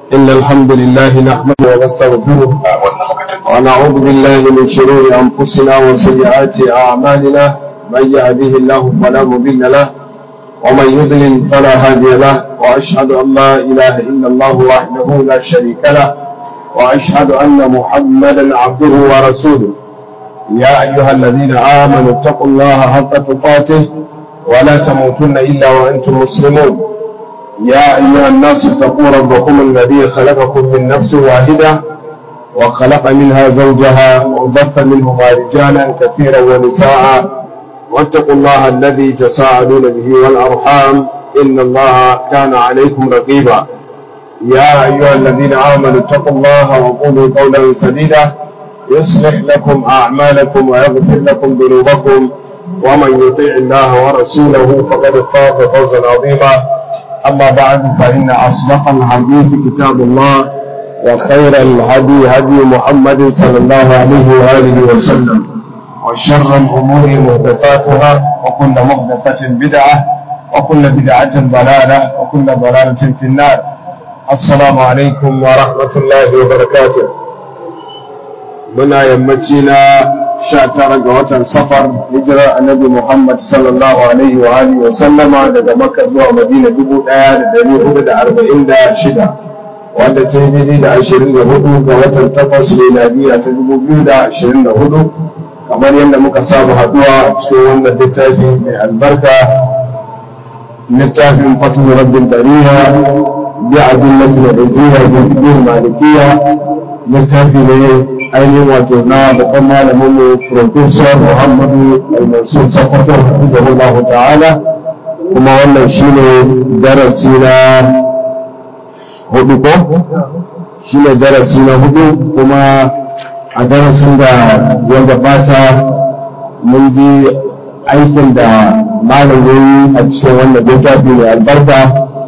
إن الحمد لله نحمده ونستغفره ونعوذ بالله من شرور أنفسنا وسيئات أعمالنا من يهده الله فلا مضل له ومن يضلل فلا هادي له وأشهد أن لا إله إلا الله وحده لا شريك له وأشهد أن محمدا عبده ورسوله يا أيها الذين آمنوا اتقوا الله حق تقاته ولا تموتن إلا وأنتم مسلمون يا أيها الناس اتقوا ربكم الذي خلقكم من نفس واحدة وخلق منها زوجها وبث منهما رجالا كثيرا ونساء واتقوا الله الذي تساءلون به والأرحام إن الله كان عليكم رقيبا يا أيها الذين آمنوا اتقوا الله وقولوا قولا سديدا يصلح لكم أعمالكم ويغفر لكم ذنوبكم ومن يطيع الله ورسوله فقد فاز فوزا عظيما أما بعد فإن أصدق الحديث كتاب الله وخير الهدي هدي محمد صلى الله عليه وآله وسلم وشر الأمور محدثاتها وكل محدثة بدعة وكل بدعة ضلالة وكل ضلالة في النار السلام عليكم ورحمة الله وبركاته muna yammaci na sha tara ga watan safar hijirar annabi Muhammad sallallahu alaihi wa alihi wa sallama daga Makka zuwa Madina dubu ɗaya da ɗari hudu da arba'in da shida wanda ta yi da ashirin da hudu ga watan takwas miladiya ta dubu biyu da ashirin da hudu kamar yadda muka samu haɗuwa a cikin wannan littafi mai albarka littafin fatu rabbin dariya bi adillatin da zira bi malikiya littafi ne ainihin wato na babban malamin mu Profesor Muhammadu Al-Mansur Sakwato Hafizahullah ta'ala kuma wannan shine darasi na hudu ko shine darasi na hudu kuma a darasin da ya gabata mun ji aikin da malam yayi a cikin wannan littafi mai albarka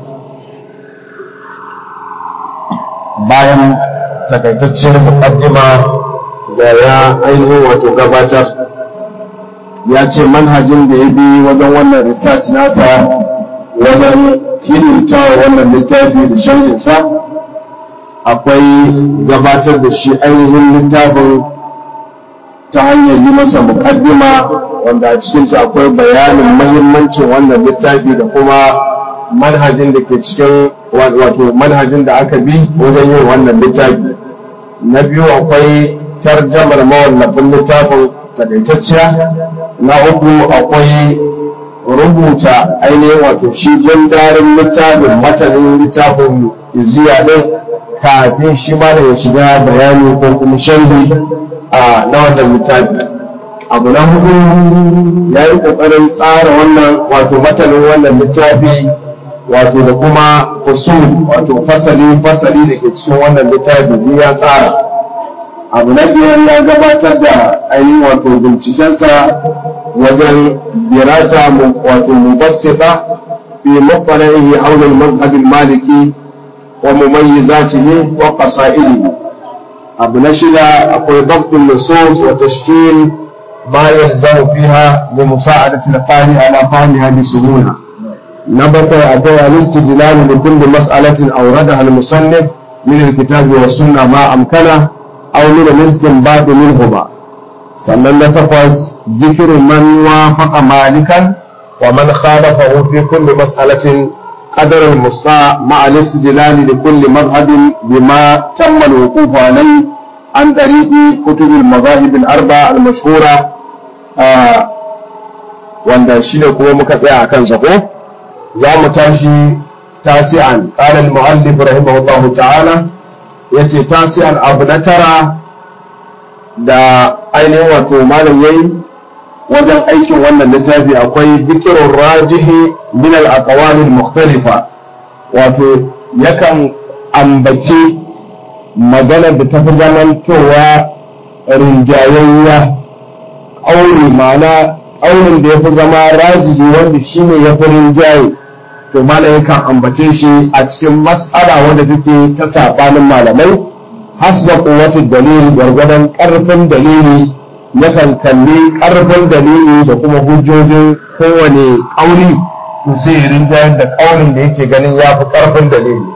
bayan takaitaccen mukaddima da ya ainihin wato gabatar ya ce manhajin da ya bi wajen wannan research nasa wajen hidimta wannan littafi da sharhinsa akwai gabatar da shi ainihin littafin ta hanyar yi masa mukaddima wanda a cikinta akwai bayanin mahimmancin wannan littafi da kuma manhajin da ke cikin wato manhajin da aka bi wajen yin wannan littafi na biyu akwai tarjamar mawallafin littafin takaitacciya na uku akwai rubuta ainihin wato shi gundarin littafin matanin littafin iziya ɗin kafin shi ma da ya shiga bayani ko kuma sharhi a na wannan littafi abu na hudu ya yi ƙoƙarin tsara wannan wato matanin wannan littafi wato da kuma fusul wato fasali fasali da ke cikin wannan littafi ne ya tsara abu na biyar ya gabatar da ainihin wato bincikensa wajen dirasa wato mubassita fi muqtana'ihi hawla al-mazhab al-maliki wa mumayyizatihi wa qasaidihi abu na shida akwai dabtul nusus wa tashkil ma yalzamu fiha li musa'adati al-qari ala fahmiha bi suhula نبقى أدوى الاستدلال لكل مسألة أوردها المصنف من الكتاب والسنة ما أمكنه أو من الاستنباط منهما sannan na takwas zikirin man wafaqa malikan wa man khalafahu fi kulli mas'alatin qadar al-musta ma'a al-istidlal li kulli madhhabin bima tamma al-wuquf alayhi an tariqi kutub al-madahib al-arba al-mashhura wanda shine kuma muka tsaya akan sa ko za mu tashi tasi'an ƙalar mu'allif rahimahullahu ta'ala ya ce tasi'an abu na tara da ainihin wato malam yayi wajen aikin wannan littafi akwai zikirin rajihi min al mukhtalifa wato yakan ambaci magana da tafi zamantowa rinjayayya aure ma'ana auren da ya fi zama rajihi wanda shine ya fi rinjaye to malam yakan ambace shi a cikin mas'ala wanda take ta sabanin malamai hasba quwwati dalili gwargwadon karfin dalili yakan kalli karfin dalili da kuma hujjojin kowane kauli to sai ya rinjayar da kaulin da yake ganin ya fi karfin dalili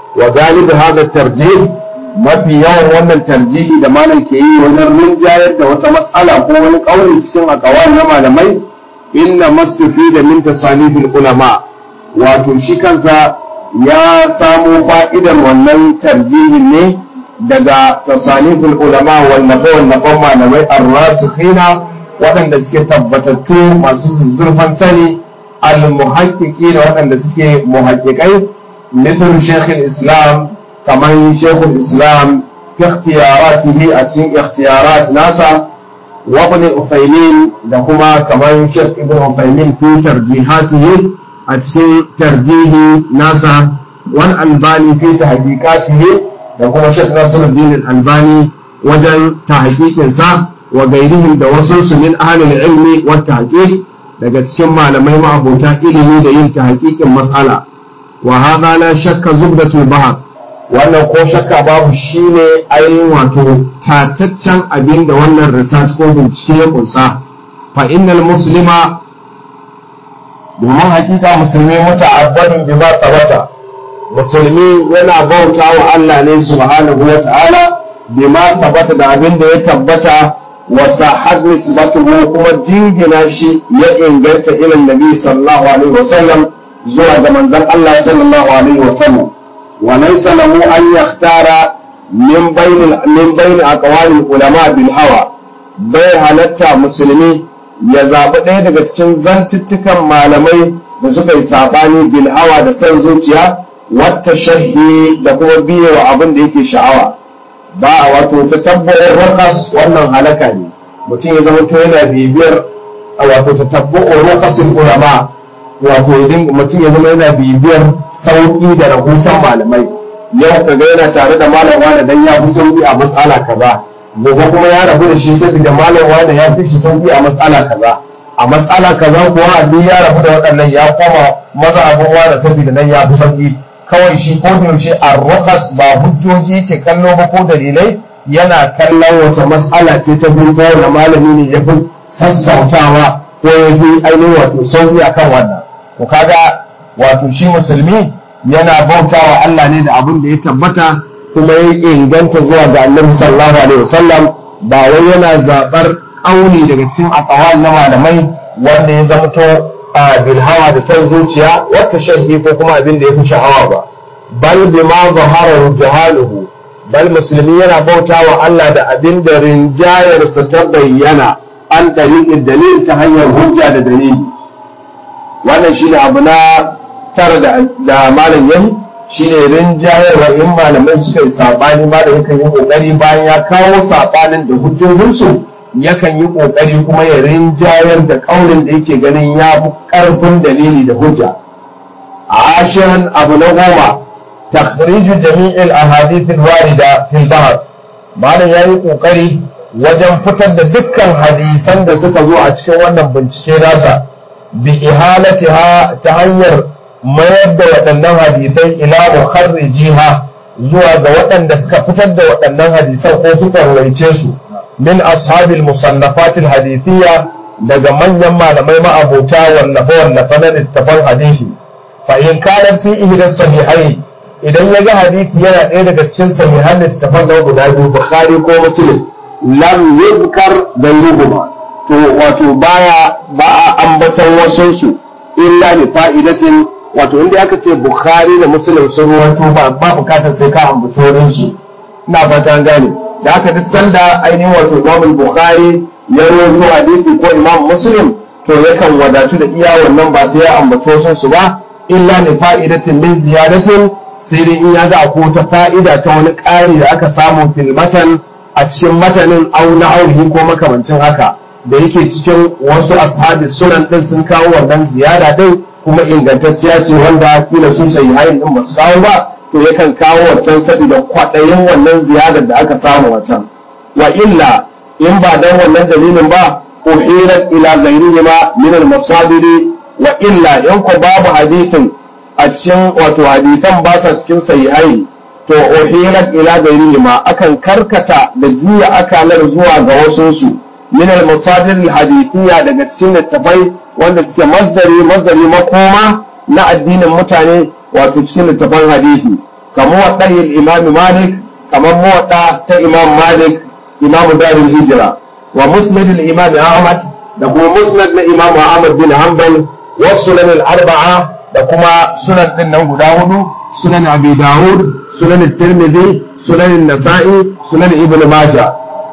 wa galibi hada tarjih mafi yawan wannan tarjihi da malam ke yi wajen rinjayar da wata matsala ko wani kauli cikin akawai na malamai inna masufi da min tasanifil ulama wato shi kansa ya samo fa'idar wannan tarjihin ne daga tasanifil ulama wallafa wallafan malamai ar-rasikhina waɗanda suke tabbatattu masu zurfan sani al-muhaqqiqi da waɗanda suke muhaqqiqai mithl shaykh islam kaman shaykh islam fi ikhtiyaratihi a cikin ikhtiyarat nasa wa ibn ufaymin da kuma kaman shaykh ibn ufaymin fi tarjihatihi a cikin tarjihi nasa wal albani fi tahqiqatihi da kuma shaykh nasiruddin al-albani wajen tahqiqin sa wa gairihim da wasu su min ahlul ilmi wa tahqiq daga cikin malamai ma'abota ilimi da yin tahqiqin mas'ala wa hadha la shakka zubdatul bahr wannan ko shakka babu shine ainihin wato tataccen abin da wannan research ko bincike ya kunsa fa innal muslima domin hakika musulmi muta'abbadin bima sabata musulmi yana bauta wa Allah ne subhanahu wa ta'ala bima sabata da abin da ya tabbata وصحت نسبته كما جنجنا شيء ينجلت إلى النبي صلى الله عليه وسلم زوى من ذن الله صلى الله عليه وسلم وليس له أن يختار من بين من بين أقوال العلماء بالهوى bai halatta musulmi ya zaɓi ɗaya daga cikin zantuttukan malamai da suka yi saɓani bil hawa da son zuciya wata shahi da kuma biye wa abin da yake sha'awa ba a wato ta tabbu'in rakas wannan halaka ne mutum ya zama to yana bibiyar wato ta tabbu'in rakasin ulama wato idan mutum ya zama yana bibiyar sauƙi da rahusan malamai yau kaga yana tare da malam wani dan ya fi sauƙi a matsala kaza gobe kuma ya rabu da shi saboda malam wani ya fi shi sauƙi a matsala kaza a matsala kaza kuwa duk ya rabu da waɗannan ya koma maza abin wani saboda nan ya fi sauƙi kawai shi ko da yaushe arrukas ba hujjoji ke kallo ba ko dalilai yana kallon wata mas'ala ce ta bin kowane malami ne ya fi sassautawa ko ya fi ainihin wato sauki akan wannan to kaga wato shi musulmi yana bautawa Allah ne da abin da ya tabbata kuma ya inganta zuwa ga annabi sallallahu alaihi wasallam ba wai yana zabar auni daga cikin aqwal na malamai wanda ya zamto a bilhawa da san zuciya wata shahi ko kuma abin da ya fi sha'awa ba bal bima zahara jahaluhu bal musulmi yana bauta wa Allah da abin da rinjayarsa ta bayyana an ɗariƙin dalil ta hanyar hujja da dalili wannan shine abu na tara da malam yayi shine rinjayarwa in malamai suka yi saɓani ma da yakan yi ƙoƙari bayan ya kawo saɓanin da hujjojinsu yakan yi ƙoƙari kuma ya rinjayar da ƙaunin da yake ganin ya fi ƙarfin dalili da hujja a ashirin abu na goma takhriju jami'il ahadithil warida fil bahr malam yayi ƙoƙari wajen fitar da dukkan hadisan da suka zo a cikin wannan bincike nasa bi ihalatiha ta hanyar mayar da waɗannan hadisai ila mukharrijiha zuwa ga waɗanda suka fitar da waɗannan hadisan ko suka rawaice su min ashabil musannafatil hadithiyya daga manyan malamai ma'abota wallafa wallafa na littafan hadisi fa in kana fi ihda sahihai idan ya ga hadisi yana ɗaya daga cikin sahihan littafan da guda biyu bukhari ko muslim lam yuzkar gairuhuma to wato baya ba a ambaton wasu su illa li fa'idatin wato inda aka ce bukhari da muslim sun rawaito ba ba bukatar sai ka ambaci wurin su ina fata an gane da aka duk sanda ainihin wato Imam Bukhari ya rawaito hadisi ko Imam Muslim to yakan wadatu da iya wannan ba sai ya ambato sun su ba illa li fa'idatin min ziyadatin sai dai in ya ga akwai ta fa'ida ta wani ƙari da aka samu fil matan a cikin matanin au na aurihi ko makamancin haka da yake cikin wasu ashabi sunan din sun kawo wannan ziyara din kuma ingantacciya ce wanda kila sun sayi hayin din ba su kawo ba to yakan kawo wancan saboda kwaɗayin wannan ziyarar da aka samu wancan wa illa in ba dan wannan dalilin ba uhirat ila ghairihi ma min al masabiri wa illa in ko babu hadithin a cikin wato hadithan ba sa cikin sahihai to uhirat ila ghairihi ma akan karkata da juya akalar zuwa ga wasu su min al masadir al hadithiyya daga cikin littafai wanda suke masdari masdari makoma na addinin mutane wato cikin littafan hadisi kamar wadda imam malik kamar muwadda ta imam malik imam darul hijra wa musnad imam ahmad da kuma musnad na imam ahmad bin hanbal wa sunan al-arba'a da kuma sunan din nan guda hudu sunan abi dawud sunan tirmidhi sunan nasa'i sunan ibn majah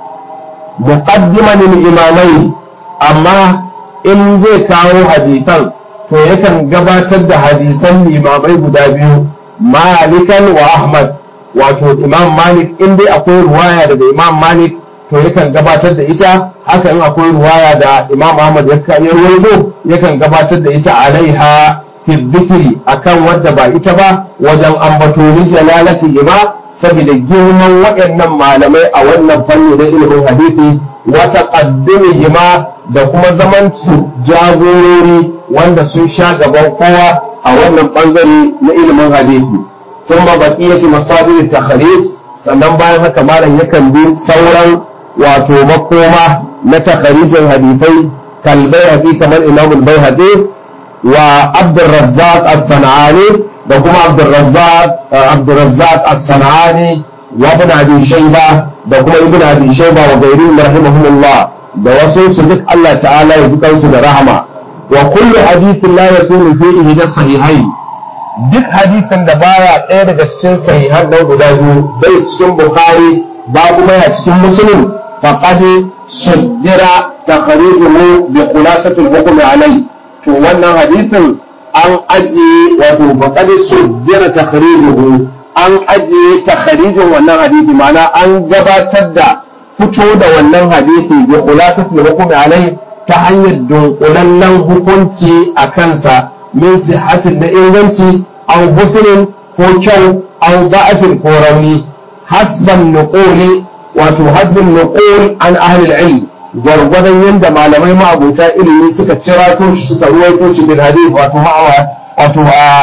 muqaddiman al-imamai amma in zai kawo hadisan to yakan gabatar da hadisan limamai guda biyu malikan wa ahmad wato imam malik in dai akwai ruwaya daga imam malik to yakan gabatar da ita haka in akwai ruwaya da imam ahmad ya rawaito yakan gabatar da ita alaiha fi dhikri akan wadda ba ita ba wajen ambato ni jalalati ba saboda girman waɗannan malamai a wannan fanni na ilimin hadisi wata qaddumihima da kuma zaman su jagorori wanda sun sha gaban kowa a wannan bangare na ilimin hadisi ثم بقية مصادر التخريج sannan bayan haka malam yakan bi sauran wato makoma na takharijin hadisai kalbai haƙi kamar imam al-bayhaqi wa abdurrazzaq as-sanani da kuma abdurrazzaq abdurrazzaq as-sanani wa ibn abi shayba da kuma ibn abi shayba wa ghayrihim rahimahumullah da wasu su duk Allah ta'ala ya ji kansu da rahama wa kullu hadithin la yakunu fihi da sahihain duk hadisin da baya ɗaya daga cikin sahihan nan guda biyu bai cikin bukhari ba kuma ya cikin muslim faqad shaddira takhrijuhu bi khulasati al-hukm alai to wannan hadisin an ajiye wato faqad shaddira takhrijuhu an ajiye takhrijin wannan hadisi ma'ana an gabatar da fito da wannan hadisi bi khulasati al-hukm alai ta hanyar dunkulallen hukunci a kansa min sihatin da inganci aw husnin ko kyau aw da'afin ko rauni hasban nuquli wato hasbin nuqul an ahli al-ilm gwargwadon yadda malamai ma'abuta ilimi suka cirato shi suka ruwaito shi bil hadith wato ma'awa wato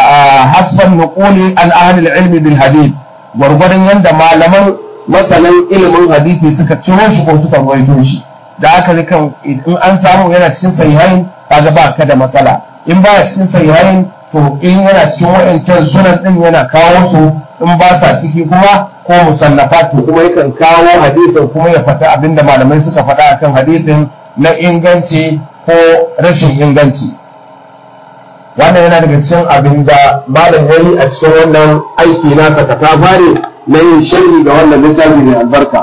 hasban nuquli an ahli al-ilm bil hadith gwargwadon yadda malaman masanan ilimin hadisi suka ciro shi ko suka ruwaito shi da aka kan in an samu yana cikin sahihain kaga ba ka da matsala in ba cikin sahihain to in yana cikin wa'ancan sunan din yana kawo su in ba sa ciki kuma ko musallafa to kuma yakan kawo hadisin kuma ya fata abinda malamai suka faɗa akan hadisin na inganci ko rashin inganci wannan yana daga cikin abin da malam yayi a cikin wannan aiki nasa ka ta fare na yin sharhi ga wannan littafi mai albarka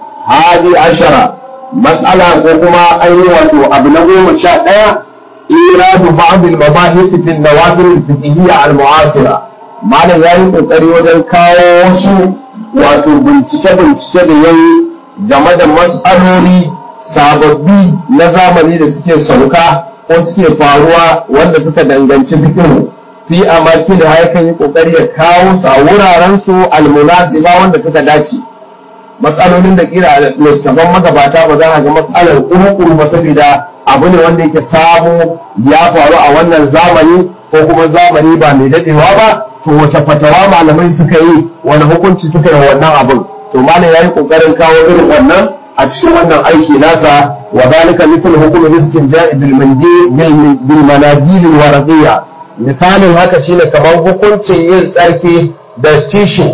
hadi ashara mas'ala ko kuma ainihin wato abu na goma sha ɗaya إيراد بعض المباحث في النوازل الفقهية المعاصرة معنى yayin kokari wajen kawo wasu wato bincike-bincike da yayi game da mas'aloli sababbi na zamani da suke sauka ko suke faruwa wanda suka danganci fikihu fi amarki da haikan yi kokari ya kawo su a wuraren su almunasiba wanda suka dace matsalolin da kira littafan magabata ba za a ga matsalar kuru ba saboda abu ne wanda yake sabo ya faru a wannan zamani ko kuma zamani ba mai dadewa ba to wace fatawa malamai suka yi wani hukunci suka yi wannan abin to malam yayi kokarin kawo irin wannan a cikin wannan aiki nasa wa zalika mithl hukm istinja'i bil mandil bil manadil al warqiyya misalin haka shine kamar hukuncin yin tsarki da tissue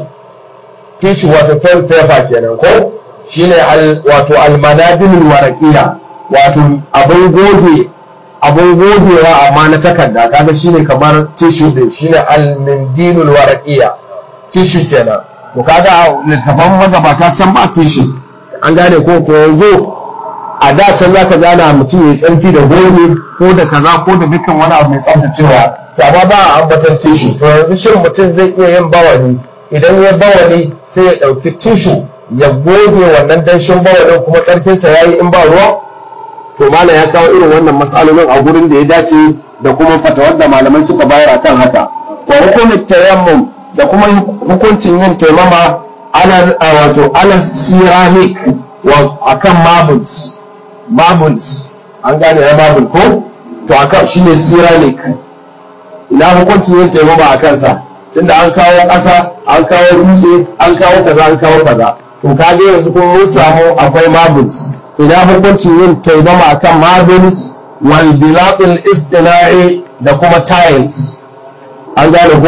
tissue wato toilet paper kenan ko shine al wato al manadil al warqiyya wato abin goge abin gogewa amma na takarda kaga shine kamar tissue din shine al-mindilul waraqiyya tissue kenan to kaga littafan magabata can ba tissue an gane ko ko yanzu a da can zaka gana mutum ya tsanti da goge ko da kaza ko da dukkan wani abu mai tsaftacewa to amma ba a ambatan tissue to yanzu shin mutum zai iya yin bawani idan ya bawani sai ya dauki tissue ya goge wannan danshin bawalin kuma tsarkinsa yayi in ba ruwa to mala ya kawo irin wannan matsalolin a gurin da ya dace da kuma fatawar da malamai suka bayar akan haka wa hukumin tayammum da kuma hukuncin yin taimama ala wato ala ceramic wa akan marbles marbles an gane ya marble ko to akan shine ceramic ina hukuncin yin taimama a kansa tunda an kawo ƙasa an kawo dutse an kawo kaza an kawo kaza to kage yanzu kuma mun samu akwai marbles ina hukuncin yin taimama akan marbles wal bilatul istina'i da kuma tiles an gane ko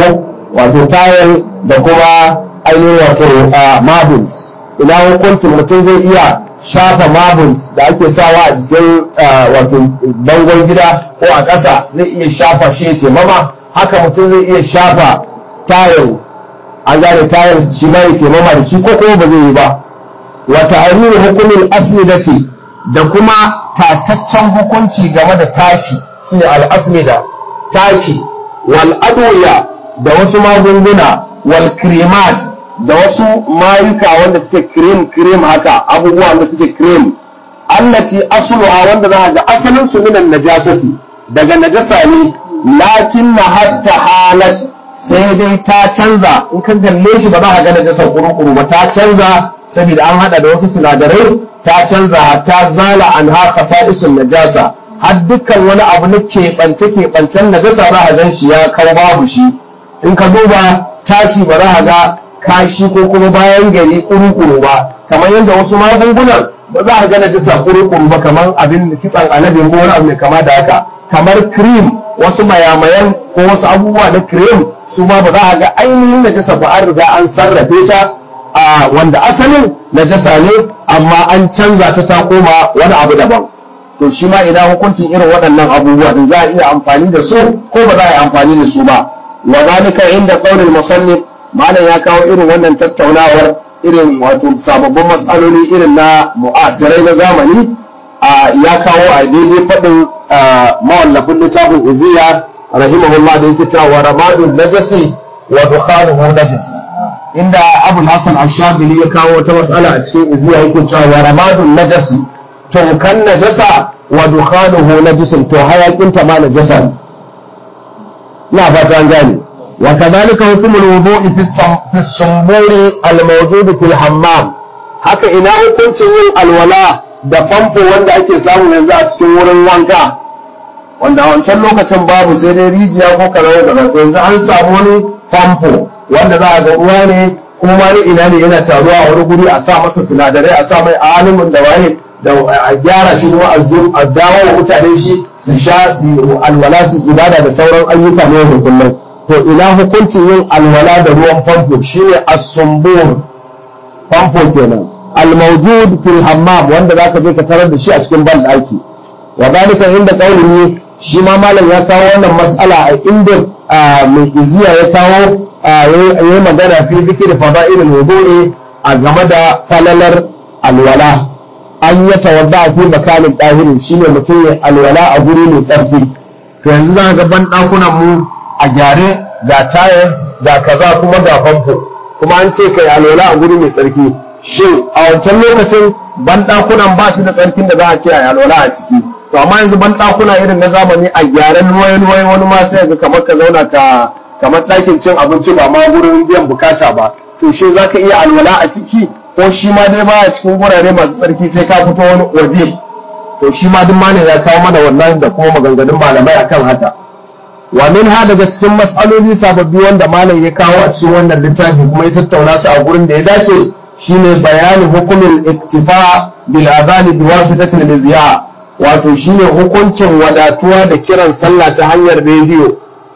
wato tayar da kuma ainihin wato marbles ina hukuncin mutum zai iya shafa marbles da ake sawa a jikin wato bangon gida ko a ƙasa zai iya shafa shi ya taimama haka mutum zai iya shafa tayar an gane tayar shi ma ya taimama da shi ko kuma ba zai yi ba wata ainihin hukumin asmidati da kuma tataccen hukunci game da taki shine al'asmida taki wal adwiya da wasu magunguna wal cremat da wasu mayuka wanda suke cream cream haka abubuwa da suke cream allati asluha wanda za ga asalin su minan najasati daga najasa ne lakin na hatta halat sai dai ta canza in ka kalle shi ba za ka ga najasa kuru-kuru ba ta canza saboda an hada da wasu sinadarai ta canza ta zala an ha isun najasa har dukkan wani abu na keɓance keɓancen najasa za a gan shi ya kawo babu shi in ka duba taki ba za a ga kashi ko kuma bayan gari kuru-kuru ba kamar yadda wasu magungunan ba za a ga najasa kuru-kuru ba kamar abin kitsan alade ko wani abu mai kama da haka kamar cream wasu mayamayan ko wasu abubuwa na cream su ma ba za a ga ainihin najasa ba an riga an sarrafe ta a wanda asalin najasa ne amma an canza ta ta koma wani abu daban to shi ma ina hukuncin irin waɗannan abubuwa din za a iya amfani da su ko ba za a yi amfani da su ba wa zalika inda qaulul musannif malam ya kawo irin wannan tattaunawar irin wato sababbin matsaloli irin na mu'asirai na zamani ya kawo a daidai faɗin mawallafin littafin iziya rahimahullah da yake cewa ramadun najasi wa dukhanuhu najis inda abul hasan ashabili ya kawo wata matsala a cikin iziya yake cewa wa ramadun najasi to kan najasa wa dukhanuhu najisun to hayakin ta ma najasa ina fata an gane wa kadhalika hukmul wudu'i fi sumburi al-mawjud fil hammam haka ina hukuncin yin alwala da famfo wanda ake samu yanzu a cikin wurin wanka wanda a wancan lokacin babu sai dai rijiya ko kaza da kaza yanzu an samu wani famfo wanda za a ga ruwa ne kuma ne ina ne yana taruwa a wani guri a sa masa sinadarai a sa mai alimin da waye da a gyara shi kuma a dawo wa mutane shi su sha su alwala su ibada da sauran ayyuka ne da kullum to ina hukuncin yin alwala da ruwan famfo shine as-sumbur famfo kenan al-mawjud fil hammam wanda zaka je ka tarar da shi a cikin ban daki wa dalika inda qaulihi shi ma malam ya kawo wannan mas'ala a inda mai iziya ya kawo yayi magana fi zikri fada'il al-wudu'i a game da falalar alwala an ya tawadda fi makanin ɗahirin shine mutum ya alwala a guri mai tsarki to yanzu za ga ban ɗakunan mu a gyare ga tayas ga kaza kuma ga famfo kuma an ce kai alwala a guri mai tsarki shin a wancan lokacin ban ɗakunan ba shi da tsarkin da za a ce a alwala a ciki to amma yanzu ban ɗakuna irin na zamani a gyaren ruwaye wani ma sai ga kamar ka zauna ka kamar ɗakin cin abinci ba ma gurin biyan bukata ba to shi za ka iya alwala a ciki ko shi ma dai baya cikin gurare masu tsarki sai ka fito wani waje to shi ma duk malam ya kawo mana wannan da kuma maganganun malamai akan haka wa min ha daga cikin mas'aloli sababbi wanda malam ya kawo a cikin wannan littafi kuma ya tattauna su a gurin da ya dace shine bayanin hukumin iktifa bil adani bi wasitatil mizya wato shine hukuncin wadatuwa da kiran sallah ta hanyar rediyo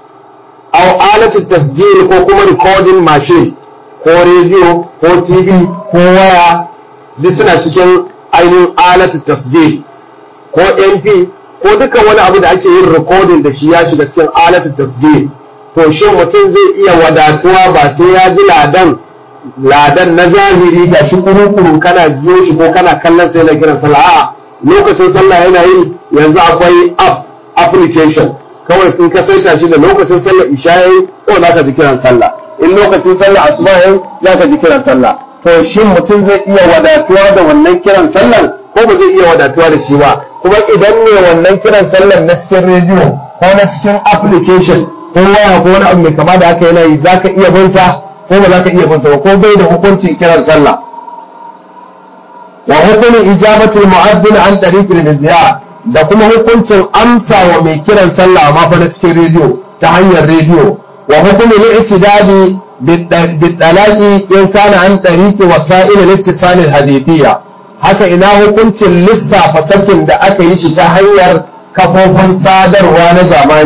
aw alati tasjil ko kuma recording machine ko rediyo ko tv ko waya duk suna cikin ainihin alati tasjil ko mp ko duka wani abu da ake yin recording da shi ya shiga cikin alati tasjil to shin mutum zai iya wadatuwa ba sai ya ji ladan ladan na zahiri ga shi kuru-kuru kana jiyo shi ko kana kallon sai na kiran sallah a'a lokacin sallah yana yi yanzu akwai app application kawai in ka saita shi da lokacin sallah isha yayi ko za ka ji kiran sallah in lokacin sallah asuba yayi za ka ji kiran sallah to shin mutum zai iya wadatuwa da wannan kiran sallan ko ba zai iya wadatuwa da shi ba kuma idan ne wannan kiran sallan na cikin rediyo ko na cikin application ko waya ko wani abu mai kama da haka yana yi za ka iya bin sa ko ba za ka iya bin sa ba ko bai da hukuncin kiran sallah wa hukumin ijabatul mu'addin an tariqil mizya da kuma hukuncin amsa wa mai kiran sallah ma fa na cikin rediyo ta hanyar rediyo wa hukumin i'tidadi bidalaqi in kana an tariqi wasa'il al-ittisal al-hadithiyya haka ina hukuncin lissafa sakin da aka yi shi ta hanyar kafofin sadarwa na zamani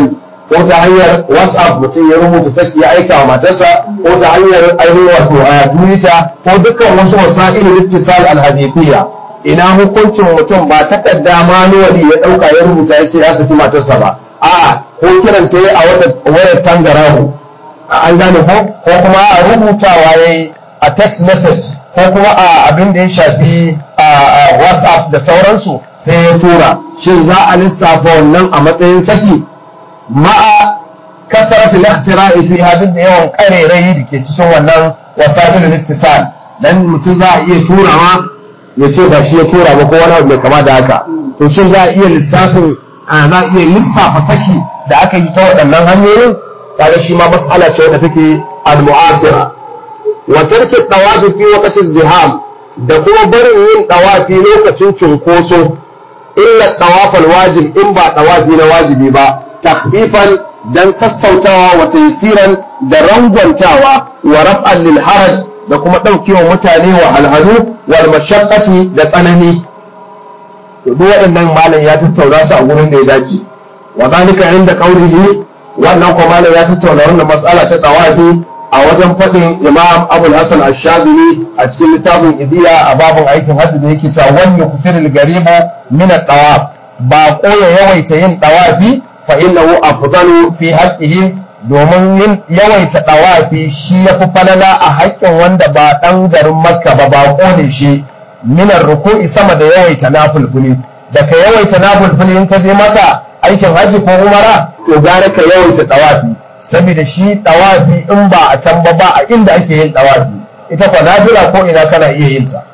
ko ta hanyar whatsapp mutum ya rubuta saki ya aika wa matarsa ko ta hanyar ainihin wato a twitter ko dukkan wasu wasa'ilin ittisal alhadithiyya ina hukuncin mutum ba takarda manuwali ya dauka ya rubuta ya ce ya saki matarsa ba a'a ko kiran ta a wata wayar tangarahu an gane ko ko kuma a rubutawa yayi a text message ko kuma a abin da ya shafi a whatsapp da sauransu sai ya tura shin za a lissafa wannan a matsayin saki ma'a kasarat al-ikhtira'i fi hadin da yawan karerai da ke cikin wannan wasailul ittisal dan mutum za a iya turawa ya ce ba shi ya tura ba ko wani abu mai kama da haka to shin za a iya lissafin za a iya lissafa saki da aka yi ta waɗannan hanyoyin kaga shi ma mas'ala ce wadda take al-mu'asira wa tarki tawafi fi waqti ziham da kuma barin yin tawafi lokacin cunkoso illa tawafal wajib in ba tawafi na wajibi ba takhfifan dan sassautawa wa taysiran da rangwantawa wa raf'an lil haraj da kuma daukewa mutane wa alhanu wal mashaqqati da tsanani to duk waɗannan malam ya tattauna su a gurin da ya dace wa zalika inda qawlihi wannan kuma malam ya tattauna wannan mas'ala ta tawafi a wajen faɗin imam abul hasan ash-shadili a cikin littafin idiya a babin aikin hajji da yake cewa wani kufiril garibu min at-tawaf ba ko ya yawaita yin tawafi fa innahu afdalu fi haqqihi domin yin yawaita tawafi shi yafi falala a haƙƙin wanda ba dan garin makka ba ba ne shi min ruku'i sama da yawaita nafilfuli da ka yawaita nafilfuli in ka je maka aikin hajji ko umara to gara ka yawaita tawafi saboda shi tawafi in ba a can ba ba a inda ake yin tawafi ita kwa nafila ko ina kana iya yin ta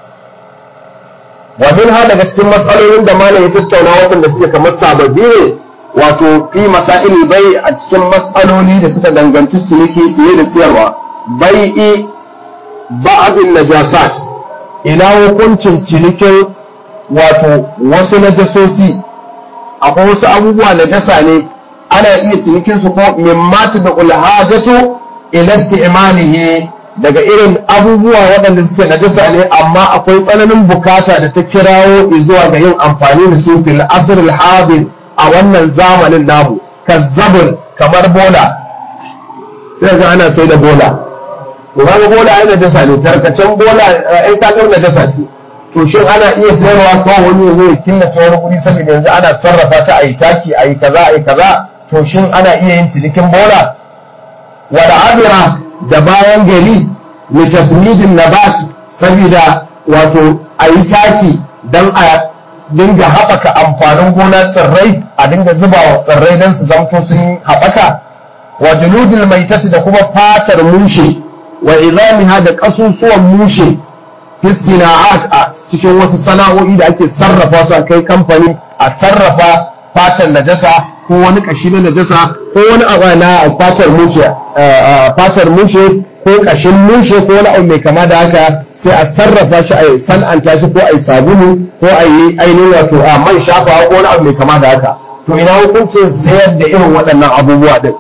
wa min ha daga cikin matsalolin da malam ya tattauna waɗanda suke kamar sababbi ne wato fi masail bai a cikin matsaloli da suka danganci ciniki siye da siyarwa bai'i ba'adin najasat ina hukuncin cinikin wato wasu najasosi akwai wasu abubuwa najasa ne ana iya cinikin su ko min mata da ulhajatu ila isti'malihi daga irin abubuwa waɗanda suke najasa ne amma akwai tsananin bukata da ta kirawo zuwa ga yin amfani da su fil asr al hadir a wannan zamanin namu kazzabun kamar bola sai ga ana sai da bola to kaga bola ai najasa ne tarkacen bola ai ka ga najasa ce to shin ana iya sayarwa ko wani ya zo ya killace wani guri saboda yanzu ana sarrafa ta ayi taki ayi kaza ayi kaza to shin ana iya yin cinikin bola wal adira da bayan gari li tasmidin nabat saboda wato ayi taki dan a dinga haɓaka amfanin gona tsirrai a dinga zuba wa tsirrai don su zamto sun haɓaka wa juludil maitati da kuma fatar mushe wa izamiha da ƙasusuwan mushe fi sina'at a cikin wasu sana'o'i da ake sarrafa su a kai kamfani a sarrafa fatar najasa ko wani kashi na najasa ko wani abu na fatar mushe fatar mushe ko kashin mushe ko wani abu mai kama da haka sai a sarrafa shi a san'anta shi ko a yi sabulu ko a yi ainihin wato a man shafawa ko wani abu mai kama da haka to ina hukuncin sayar da irin waɗannan abubuwa din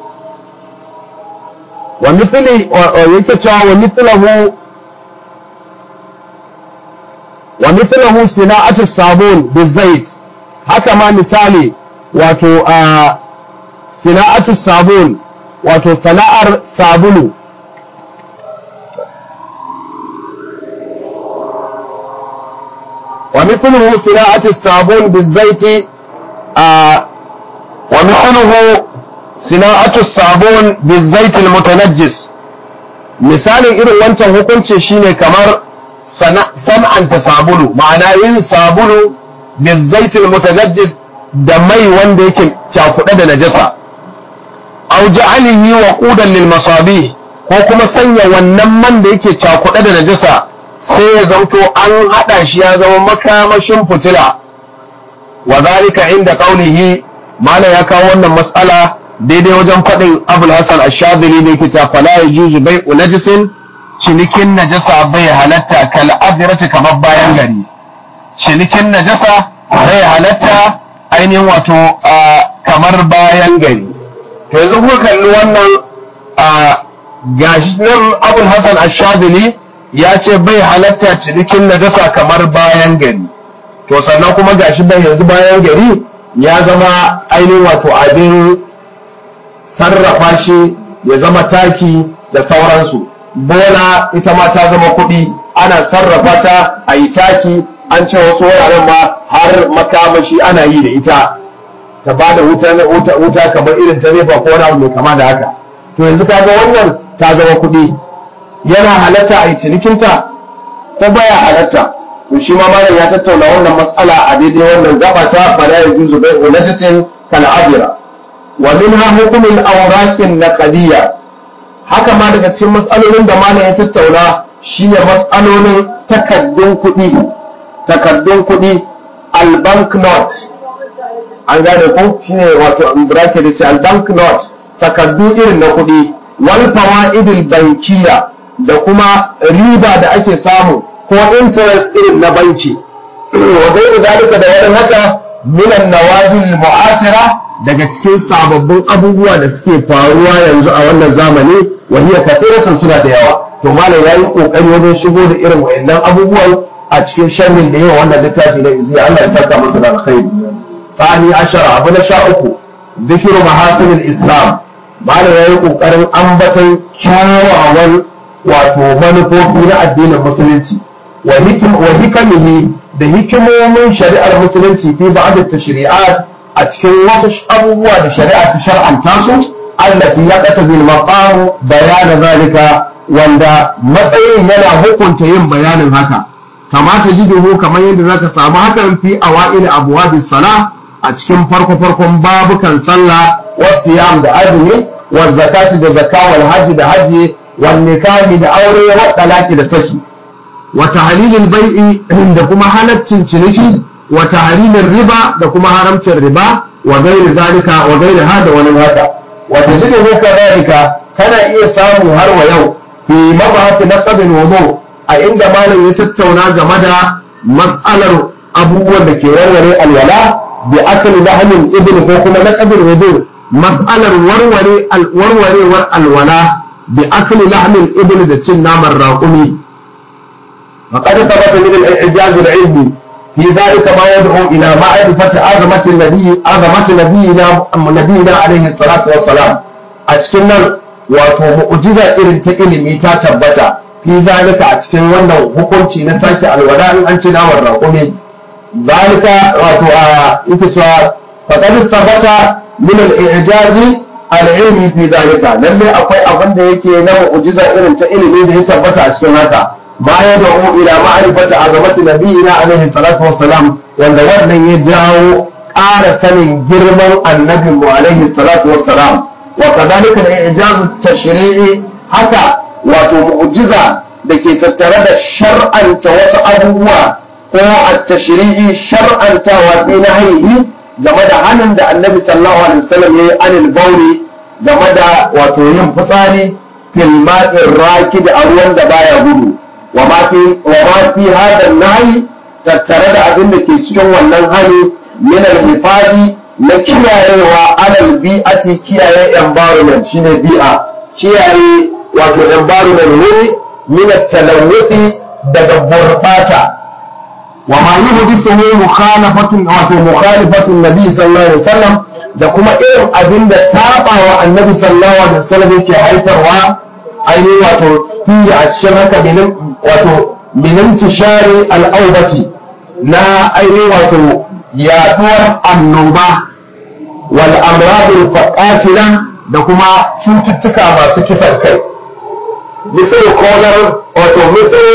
wa mithli yake cewa wa mithlahu wa mithlahu sina'atu sabun bizait haka ma misali wato a sina'atu sabun wato sana'ar sabulu ومثله صناعة الصابون بالزيت آه ومثله صناعة الصابون بالزيت المتنجس مثال irin wancan hukunci shine kamar san'anta sabulu ma'ana yin sabulu بالزيت المتنجس da mai wanda yake cakuɗe da najasa au ja'alihi waqudan lil masabih ko kuma sanya wannan man da yake cakuɗe da najasa sai ya zanto an haɗa shi ya zama makamashin fitila wa zalika inda qaulihi mala ya kawo wannan mas'ala daidai wajen faɗin abul hasan ash-shadili da yake cewa fala yajuzu bai'u najisin cinikin najasa bai halatta kal adrati kamar bayan gari cinikin najasa bai halatta ainihin wato kamar bayan gari to yanzu kuka kalli wannan gashi nan abul hasan ash-shadili ya ce bai halatta cinikin najasa kamar bayan gari to sannan kuma gashi bai yanzu bayan gari ya zama ainihin wato abin sarrafa shi ya zama taki da sauransu bola ita ma ta zama kuɗi ana sarrafa ta a yi taki an ce wasu wuraren ma har makamashi ana yi da ita ta ba da wuta kamar irin ta nefa ko wani abu mai kama da haka to yanzu kaga wannan ta zama kuɗi yana halatta a yi cinikinta ko baya halatta to shi ma malam ya tattauna wannan matsala a daidai wannan gaba ta bala ya juzu bai unajisin kal adira wa minha hukumul awraqin naqdiyya haka ma daga cikin matsalolin da malam ya tattauna shine matsalolin takaddun kuɗi takaddun kuɗi al banknote an gane ko shine wato bracket da ce al banknote takaddu irin na kuɗi wal fawaidil bankiya da kuma riba da ake samu ko interest irin na banki wa gairu zalika da wani haka minan nawazil mu'asira daga cikin sababbin abubuwa da suke faruwa yanzu a wannan zamani wa hiya kathiratun suna da yawa to malam yayi kokari wajen shigo da irin wayannan abubuwan a cikin sharhin da yawa wannan littafi na iziya Allah ya saka masa da alkhairi tsani ashara abu na sha uku zikiru mahasinil islam malam yayi kokarin ambaton kyawawan wato manufofi na addinin musulunci wa hikamihi da hikimomin shari'ar musulunci fi ba'd tashri'at a cikin wasu abubuwa da shari'a ta shar'anta su allati yaqtadi al-maqam bayan zalika wanda matsayin yana hukunta yin bayanin haka kamata jiduhu kamar yadda zaka samu hakan fi awail abwabis sala a cikin farko farkon babukan sallah wasiyam da azumi wa zakati da zakka wal hajji da hajji wal nikahi da aure wa talaki da saki wa tahlilil bai'i da kuma halaccin ciniki wa tahrimir riba da kuma haramcin riba wa gairi zalika wa gairi hada wani haka wa tajidu kadhalika kana iya samu har wa yau fi mabahati naqdil wudu a inda malam ya tattauna game da mas'alar abubuwan da ke warware alwala bi akli lahmin ibn ko kuma naqdil wudu mas'alar warware warwarewar alwala bi akli lahmin ibn da cin naman raƙumi فقد ثبت من الإعجاز العلمي في ذلك ما يدعو إلى معرفة عظمة النبي عظمة نبينا نبينا عليه الصلاة والسلام أتكلم wato mu'jiza irin ta ilimi ta tabbata fi zalika a cikin wannan hukunci na sake alwala in an ci nawar raƙumi zalika wato a ita cewa faqad tabbata min al-i'jazi al-ilmi fi zalika lalle akwai abin da yake na mu'jiza irin ta ilimi da ya tabbata a cikin haka ma ya da'u ila ma'rifati azamati nabiyina alaihi salatu wassalam wanda wannan ya jawo ƙara sanin girman annabin mu alaihi salatu wassalam wa kadhalika al-i'jaz tashri'i haka wato mu'jiza da ke tattare da shar'anta wasu abubuwa ko at-tashri'i shar'antawa fi nahyihi game da hannun da annabi sallallahu alaihi wasallam yayi anil bauri game da wato yin fitsari fil ma'in rakid a ruwan da baya gudu وما في وما في هذا النهي tattare da abin da ke cikin wannan hali min al-hifadi na kiyayewa alal bi'ati kiyaye environment shine bi'a kiyaye wato environment wuri min at-talawuthi daga gurbata wa ma yuhdithu mukhalafatun wato mukhalifatun nabi sallallahu alaihi wasallam da kuma irin abin da sabawa annabi sallallahu alaihi wasallam yake haifarwa ainihin wato fiye a cikin haka binin wato binin tishari al'aubati na ainihin wato yaduwar annoba wal amradul faqatila da kuma cututtuka masu kisan kai misal kolar wato misal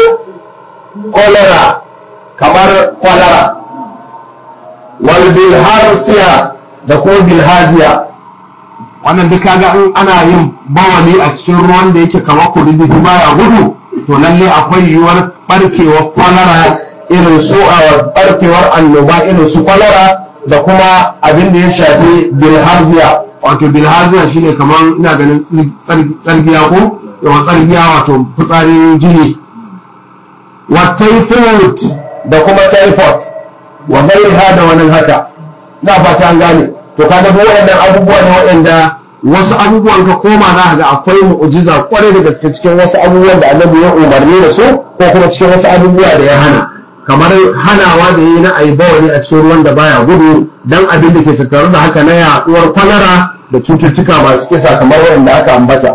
kolera kamar kwalara wal bilharsiya da kuma bilhaziya wannan duk kaga in ana yin bawali a cikin ruwan da yake kamar kudubi baya gudu to lalle akwai yiwuwar barkewar kwalara irin su a barkewar annoba irin su kwalara da kuma abin da ya shafi bilharziya wato bilharziya shine kamar ina ganin tsargiya ko yawa tsargiya wato fitsarin jini wa typhoid da kuma typhoid wa gairiha da wani haka na fata an gane to kaga duk waɗannan abubuwa ne waɗanda wasu abubuwan ka koma za ga akwai mu'jiza kwarai da gaske cikin wasu abubuwan da annabi ya umarni da su ko kuma cikin wasu abubuwa da ya hana kamar hanawa da yi na ayi bawani a cikin ruwan da baya gudu dan abin da ke tattare da haka na yaduwar kwalara da cututtuka masu kisa kamar wanda aka ambata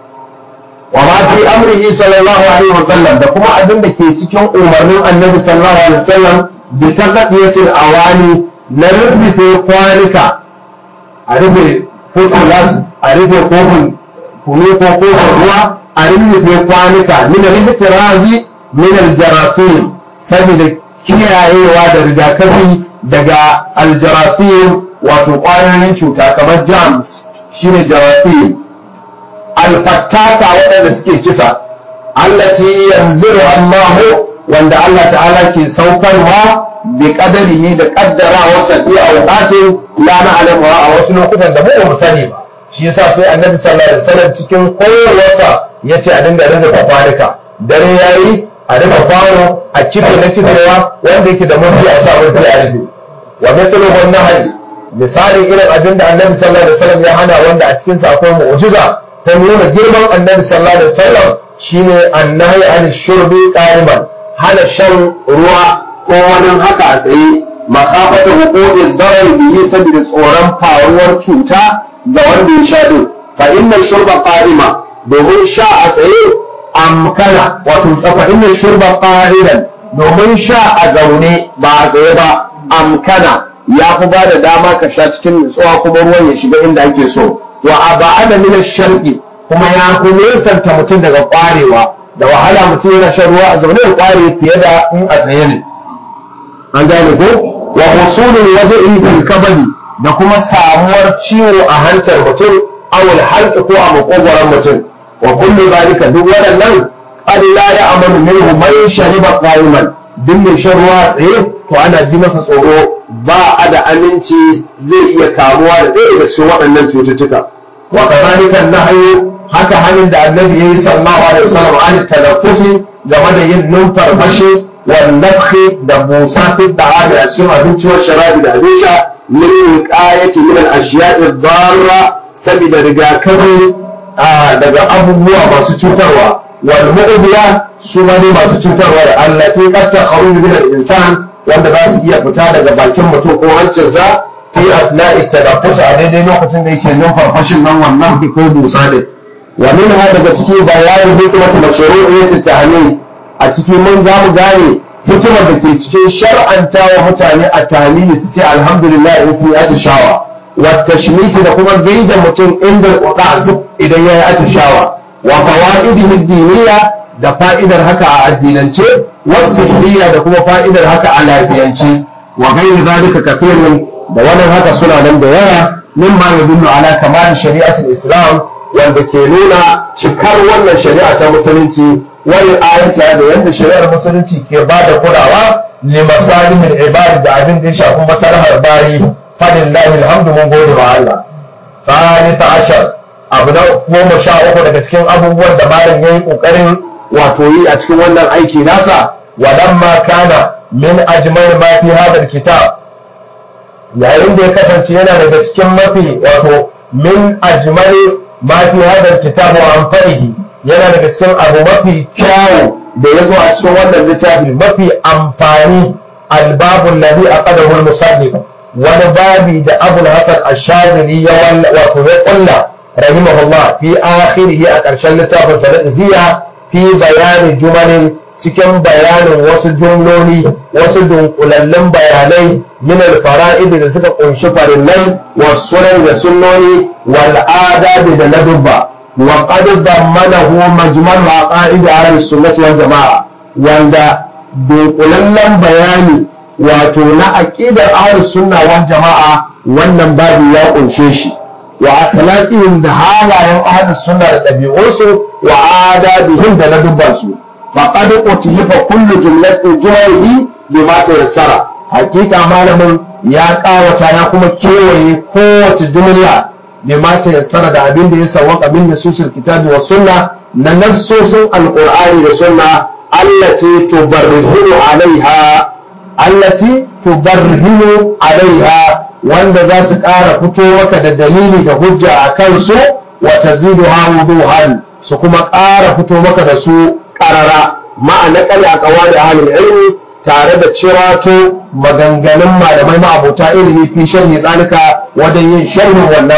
wa ma fi amrihi sallallahu alaihi wasallam da kuma abin da ke cikin umarnin annabi sallallahu alaihi wasallam bi taqdiyatil awani na rufe kwanika a rufe futulas a rufe kofin kunu ko kofin ruwa a rufe kwanika min al-ihtirazi min al-jarafin saboda kiyayewa da rigakafi daga al-jarafin wato ƙwayoyin cuta kamar jams shine jarafin alfattaka waɗanda suke kisa allati yanzilu Allahu wanda Allah ta'ala ke saukarwa bi qadarihi da qaddara wasa fi awqatin la na'lamu a wasu lokutan da mu sani ba shi yasa sai annabi sallallahu alaihi wasallam cikin kowace yace a dinga rinka kwarika dare yayi a rufe kwano a kife na kifewa wanda yake da mafi a sa mafi a rufe wa mithlu wan nahy misali irin abin da annabi sallallahu alaihi wasallam ya hana wanda a cikin sa akwai mu'jiza ta nuna girman annabi sallallahu alaihi wasallam shine annahi an shurbi qa'iman hana shan ruwa ko wani haka a tsaye makafata hukumin darar bihi saboda tsoron faruwar cuta ga wanda ya sha din fa inna shurba qa'ima domin sha a tsaye amkana wato fa inna shurba qa'idan domin sha a zaune ba a tsaye ba amkana ya fi ba da dama ka sha cikin nutsuwa kuma ruwan ya shiga inda ake so wa aba'ada min ash-sharqi kuma ya fi nesanta mutum daga kwarewa da wahala mutum yana shan ruwa a zaune ya kware fiye da in a tsaye ne an gane ko wa husulul wajhi fil kabali da kuma samuwar ciwo a hantar mutum awul halq ko a makogoron mutum wa kullu zalika duk waɗannan qad la ya'malu minhu man shariba qa'iman duk mai shan ruwa tsaye to ana ji masa tsoro ba a da aminci zai iya kamuwa da ɗaya daga cikin waɗannan cututtuka wa kadhalika nahyu haka hannun da annabi yayi sallallahu alaihi wasallam an tanaffusi game da yin numfarfashi wa nafhi da busa fi da'ami a cikin abinci wa sharabi da abin sha min wiqayati min al-ashiya'i dharra saboda rigakafi daga abubuwa masu cutarwa wal mu'diya su ma ne masu cutarwa da allati qad takharuju min al-insan wanda za su iya fita daga bakin mutum ko hancinsa fi asna'i tadaffus a daidai lokacin da yake numfarfashin nan wannan ko busa ne wa minha daga ciki bayanin hikmatu mashru'iyyati tahmid a ciki mun za mu gane hikimar da ke cikin shar'anta wa mutane a tahmidi su ce alhamdulillah in sun yi atishawa wa tashmiti da kuma gaida mutum inda su idan ya yi atishawa wa fawaidihi diniya da fa'idar haka a addinance wasu da kuma fa'idar haka a lafiyance wa gairi zalika kafirun da wannan haka suna nan da yawa mimma yadullu ala kamal shari'atul islam wanda ke nuna cikar wannan shari'a ta musulunci wani ayata da yadda shari'ar musulunci ke ba da kulawa li masalihin ibadi da abin da ya shafi masalahar bayi fadin lahi alhamdu mun gode wa Allah salisa ashar abu na goma sha uku daga cikin abubuwan da malam yayi kokarin wato yi a cikin wannan aiki nasa walamma kana min ajmal ma fi hadha kitab yayin da ya kasance yana daga cikin mafi wato min ajmal ma fi hadha kitab wa anfa'ihi yana daga cikin abu mafi kyawu da ya zo a cikin wannan littafi mafi amfani albabun ladhi aqadahu al-musannif wani babi da abul hasan ash-shadili ya wato ya kulla rahimahullah fi akhirih a ƙarshen littafin sa ziya fi bayani jumalin cikin bayanin wasu jumloli wasu dunkulallun bayanai min al-fara'id da suka kunshi farillai wasunan da sunnoni wal adabi da ladubba wa qad dammanahu majmal aqaid ahli sunnah wal jamaa wanda dunkulallen bayani wato na aqidar ahli sunna wal jamaa wannan babu ya kunshe shi wa akhlaqihim da halayen ahli sunna da dabi'unsu wa adabihim da ladubbansu faqad utihifa kullu jumlatin jumalihi bima tayassara hakika malamin ya kawata ya kuma kewaye kowace jumla bima tayassara da abin da ya sawwaka bin nususul kitabi wa sunna na nassosin alqur'ani da sunna allati tubarrihu alaiha allati tubarrihu alaiha wanda za su ƙara fito maka da dalili da hujja a kansu wa taziduha wuduhan su kuma ƙara fito maka da su ƙarara ma'ana kali a kawai ahalin ilmi tare da cirato maganganun malamai ma'abota ilimi fi sharhi tsalika wajen yin sharhin wannan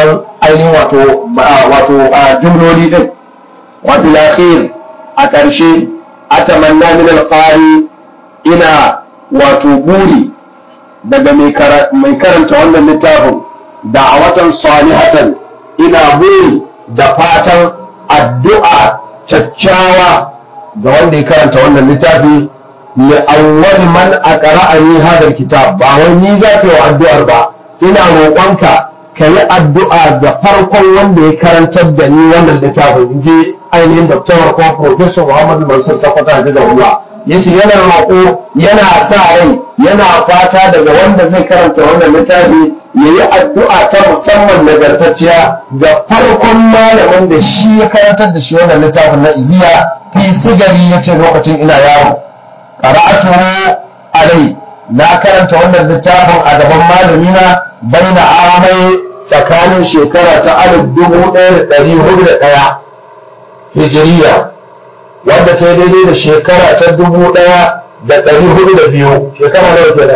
ainihin wato wato jumloli din wa bil akhir a ƙarshe atamanna min al-qari ina wato buri daga mai karanta wannan littafin da'awatan salihatan ina buri da fatan addu'a kyakkyawa ga wanda ya karanta wannan littafi li awwal man aqra'ani hadha kitab ba wai ni za ka yi addu'ar ba ina roƙonka ka yi addu'a ga farkon wanda ya karantar da ni wannan littafin in je ainihin Dr. ko Professor Muhammad Mansur Sakwata Hafizahullah yace yana roƙo yana sa rai yana fata daga wanda zai karanta wannan littafi ya yi addu'a ta musamman nagartacciya ga farkon malamin da shi ya karantar da shi wannan littafin na iziya fi sigari ya ce lokacin ina yaro qara'atu alai na karanta wannan littafin a gaban malamina baina amai tsakanin shekara ta alif dubu ɗaya da ɗari hudu da ɗaya hijiriya wanda ta yi daidai da shekara ta dubu ɗaya da ɗari hudu da biyu shekara nawa kenan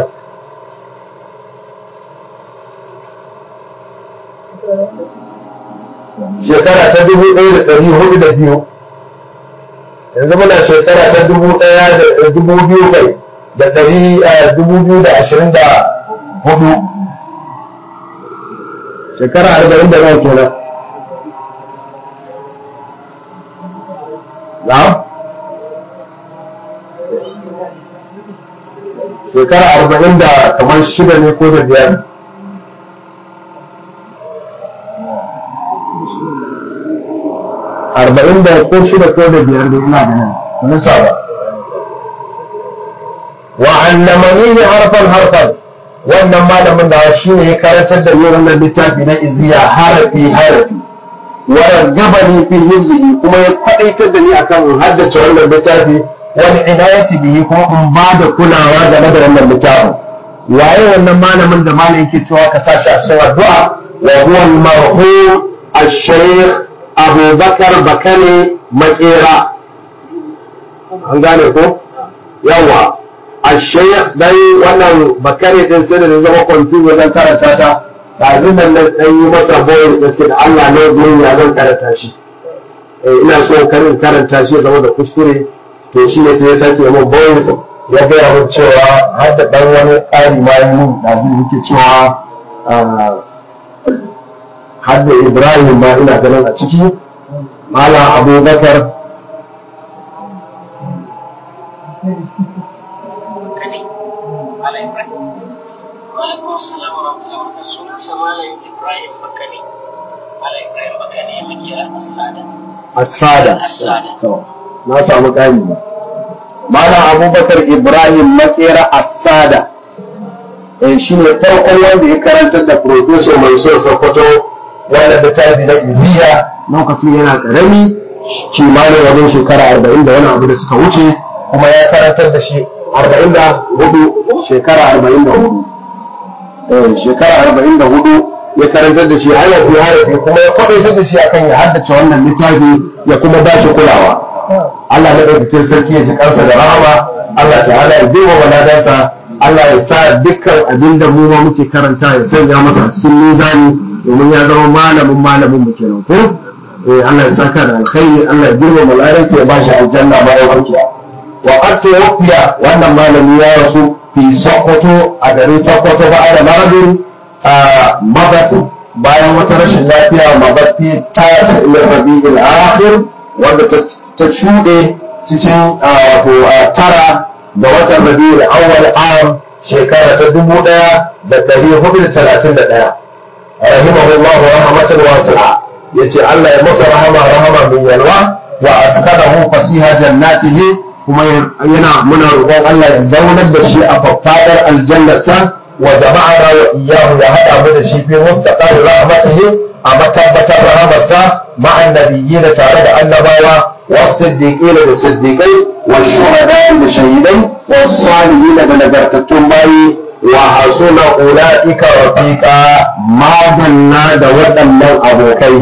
shekara ta dubu ɗaya da ɗari hudu da biyu yanzu muna shekara ta dubu ɗaya da dubu biyu kai da ɗari dubu biyu da ashirin da hudu shekara arba'in da nawa kenan na'am shekara arba'in da kamar shida ne ko da biyar arba'in da ko shida ko da biyar da ina ganin wani saba wa allamani ne harfan harfan wannan malamin da shi ne ya karantar da ni wannan littafi na iziya harafi harafi wa gabani fi hizbi kuma ya kwadaitar da ni akan in haddace wannan littafi wal inayati bihi kuma in ba da kulawa game da wannan littafin waye wannan malamin da malamin yake cewa ka sa shi a cikin addu'a wa huwa al-marhum al-shaykh Abu Bakar Bakare Makera an gane ko yawa al-shaykh dai wannan Bakare din sai da zama kwamfi wajen karanta ta ɗazin nan na ɗan yi masa voice na ce da Allah ne gurin ya zan karanta shi ina so karin karanta shi zama da kuskure to shi ne sai ya sake min voice ya gaya min cewa har da ɗan wani ƙari ma yi min ɗazin yake cewa har da Ibrahim ma ina ganin a ciki Malam Abubakar Walaikun salam wa rahmatullahi wa barakatuh. Sunansa Malam Ibrahim Bakani. Malam Ibrahim Bakani ya makera Asada. Asada. Asada. To, na samu ƙari ba. Malam Abubakar Ibrahim Makera Asada. Eh shi ne farkon wanda ya karantar da Profesor Mansur Sokoto wanda da tafi na Iziya lokacin yana ƙarami kimanin wajen shekara arba'in da wani abu da suka wuce kuma ya karantar da shi arba'in da hudu shekara arba'in da hudu. shekara arba'in da hudu ya karantar da shi harafi harafi kuma ya kwaɗaitar da shi akan ya haddace wannan littafi ya kuma ba shi kulawa Allah na ɗaukakin sarki ya ji kansa da rahama Allah ta'ala ya duba waladansa Allah ya sa dukkan abin da mu ma muke karanta ya sanya masa a cikin mizani domin ya zama malamin malamin mu kenan ko eh Allah ya saka da alkhairi Allah ya girma malaransa ya ba shi aljanna bayan warkiya wa qad tuwfiya wannan malami ya rasu fi Sokoto a garin Sokoto ba da maradin a mabat bayan wata rashin lafiya mabatti ta sa ila rabi'il akhir wanda ta shuɗe cikin wato tara ga watan rabi'il awwal am shekara ta dubu ɗaya da ɗari hudu da talatin da ɗaya rahimahullahu rahmatan wasi'a yace Allah ya masa rahama rahama min yalwa wa askanahu fasiha jannatihi kuma yana muna roƙon Allah ya zaunar da shi a faffadar aljannarsa wa jama'ana wa iyyahu ya haɗa mu da shi fi mustaqar rahmatihi a matabbatar rahamarsa ma'an nabiyyin tare da annabawa wa siddiqina da siddiqai wa shuhada da shahidai wa salihin da nagartattun bayi wa hasuna ulaika rafiqa madalla da waɗannan abokai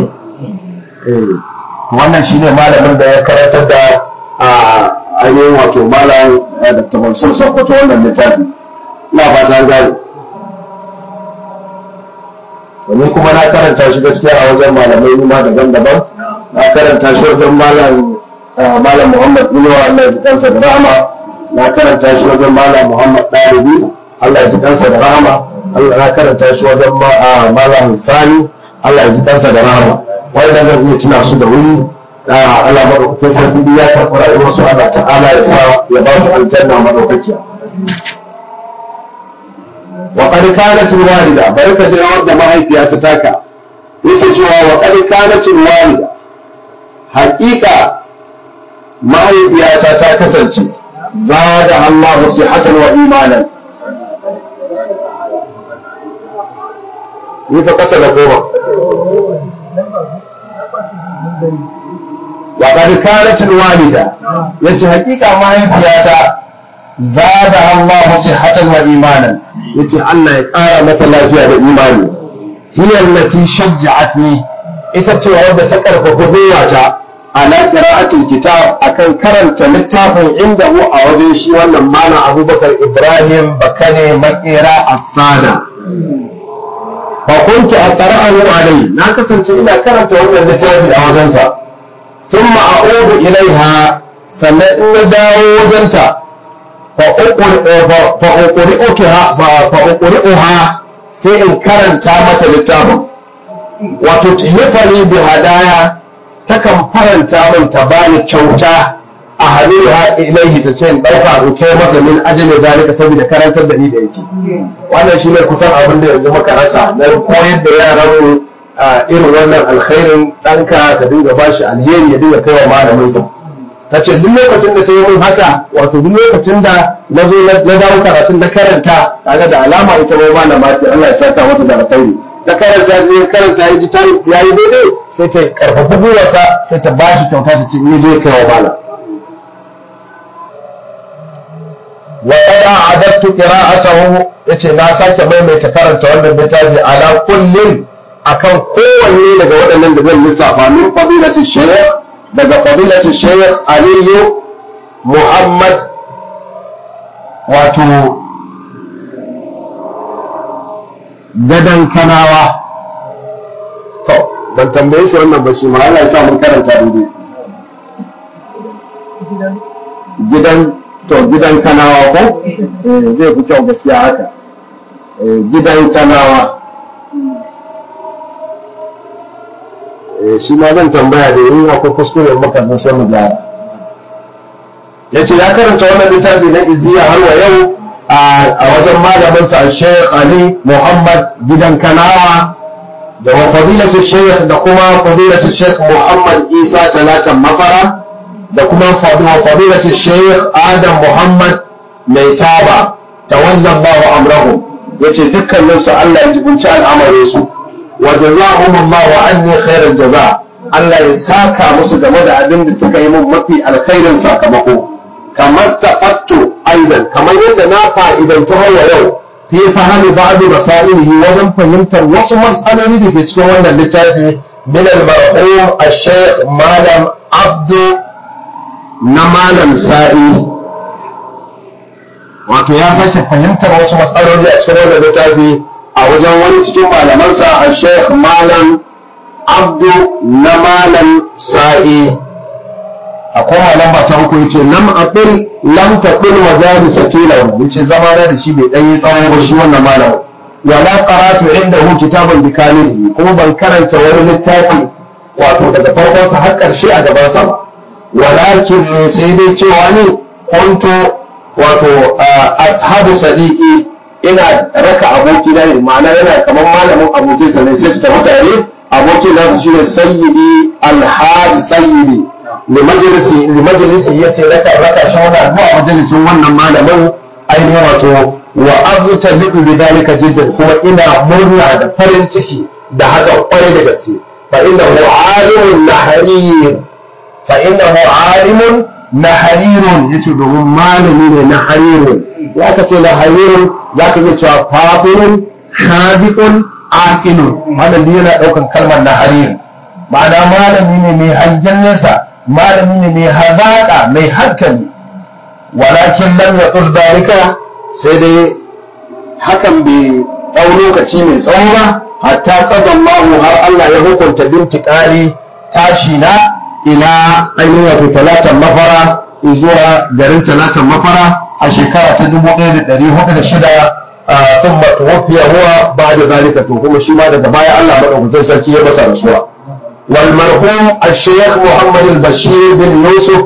wannan shine malamin da ya karantar da ainihin wato malam da tabansur sokoto wannan littafi ina fata gani wani kuma na karanta shi gaskiya a wajen malamai ma daban-daban na karanta shi wajen malam malam Muhammad Inuwa Allah ya ji kansa da rahama na karanta shi wajen malam Muhammad Ɗalibi Allah ya ji kansa da rahama Allah na karanta shi wajen malam Sani Allah ya ji kansa da rahama wanda zan iya tuna su da wuri Allah madaukakin sarki ya karɓi rayuwar su Allah ta'ala ya sa ya ba su aljanna madaukakiya wa qad kanat walida barka da wanda mahaifiya ta taka yake cewa wa qad kanat walida haƙiƙa mahaifiyata ta kasance zada Allah sihatan wa imanan ni fa kasa da goma wa qad kanat walida yace haƙiƙa mahaifiyata zada Allah sihatan wa imanan yace Allah ya ƙara mata lafiya da imani hiya allati shajja'atni ita ce wadda ta karfafa gwiwata ala qira'atil kitab akan karanta littafin inda mu a wajen shi wannan malam Abubakar Ibrahim Bakane Makera Asada fa kuntu aqra'u alai na kasance ina karanta wannan littafi a wajensa thumma a'udu ilaiha sannan in na dawo wajenta fa'uƙuri'uha sai in karanta mata littafin wato tuhifani bi hadaya takan faranta min ta bani kyauta a halitta ilaihi ta ce in ɗauka in kai masa min ajiyar zalika saboda karantar da ni da yake wannan shine kusan abin da yanzu muka rasa na koyar da yaran irin wannan alkhairin ɗanka ka dinga bashi alheri ya dinga kai wa malaminsa ta ce duk lokacin da sai mun haka wato duk lokacin da na zo na dawo karatun na karanta kaga da alama ita ma malama ce Allah ya saka mata da alkhairi ta karanta je karanta ya ji ta yayi daidai sai ta karfafa gwiwarsa sai ta ba shi kyauta ta ce ni je kai wa malam wa qad a'adattu qira'atahu yace na sake maimaita karanta wannan littafi ala kullin akan kowanne daga waɗannan da zan lissafa min fadilati shaykh daga fadilatu shaykh aliyu muhammad wato gadan kanawa to ban tambaye shi wannan ba shi ma Allah ya sa mun karanta daidai gidan to gidan kanawa ko zai fi kyau gaskiya haka gidan kanawa shi ma zan tambaya da yin akwai kuskure maka zan sai mu gyara ya ce ya karanta wannan littafi na iziya har wa yau a wajen malamin sa Sheikh Ali Muhammad gidan Kanawa da wa fadilatu Sheikh da kuma fadilatu Sheikh Muhammad Isa Talatan Mafara da kuma fadilatu Sheikh Adam Muhammad mai taba tawallan bawa amrahu yace dukkanin su Allah ya jibinci al'amarin su wa jazahum Allah anni khairal jaza Allah ya saka musu game da abin da suka yi mun mafi alkhairin sakamako kamar tafattu aidan kamar yadda na fa'idantu har yau fi fahimi ba'du masailihi wajen fahimtar wasu mas'aloli da ke cikin wannan littafi min al-marhum al-shaykh malam abdu na malam sa'i wato ya sake fahimtar wasu matsaloli a cikin wannan littafi a wajen wani cikin malamansa a sheikh malam abdu na malam sa'i akwai malam ba ta uku yace lam aqil lam taqil wa zali satila yace zama na da shi bai dan yi tsawo ba shi wannan malam wala qaratu indahu kitaban bi kamilihi kuma ban karanta wani littafi wato daga farkon sa har karshe a gaban sa ba walakin sai dai cewa ne kuntu wato ashabu sadiqi ina raka aboki na ne ma'ana yana kamar malamin abokin sa ne sai su tafi tare abokin nasu shine sayyidi alhaji sayyidi li majalisi li majalisi yace raka raka shi wannan zuwa majalisin wannan malamin ainihin wato wa azta bi dalika jiddan kuma ina murna da farin ciki da haka kwarai da gaske fa innahu alimun naharir fa innahu alimun naharirun yace domin malami ne naharirun ya ka ce naharirun za ka iya cewa fafirun hadiqun aqilun malami yana daukan kalmar naharir ma'ana malami ne mai hangen nesa malami ne mai hazaƙa mai hankali walakin lam yaqul dalika sai dai hakan bai ɗau lokaci mai tsawo ba hatta qada Allahu har Allah ya hukunta bintiqali tashi na ila ainihin wato talatan mafara zuwa garin talatan mafara a shekara ta 1406 ثم توفي هو بعد ذلك kuma shi ma daga baya Allah madaukakin sarki ya masa rasuwa wal marhum al-shaykh Muhammad al-Bashir bin Yusuf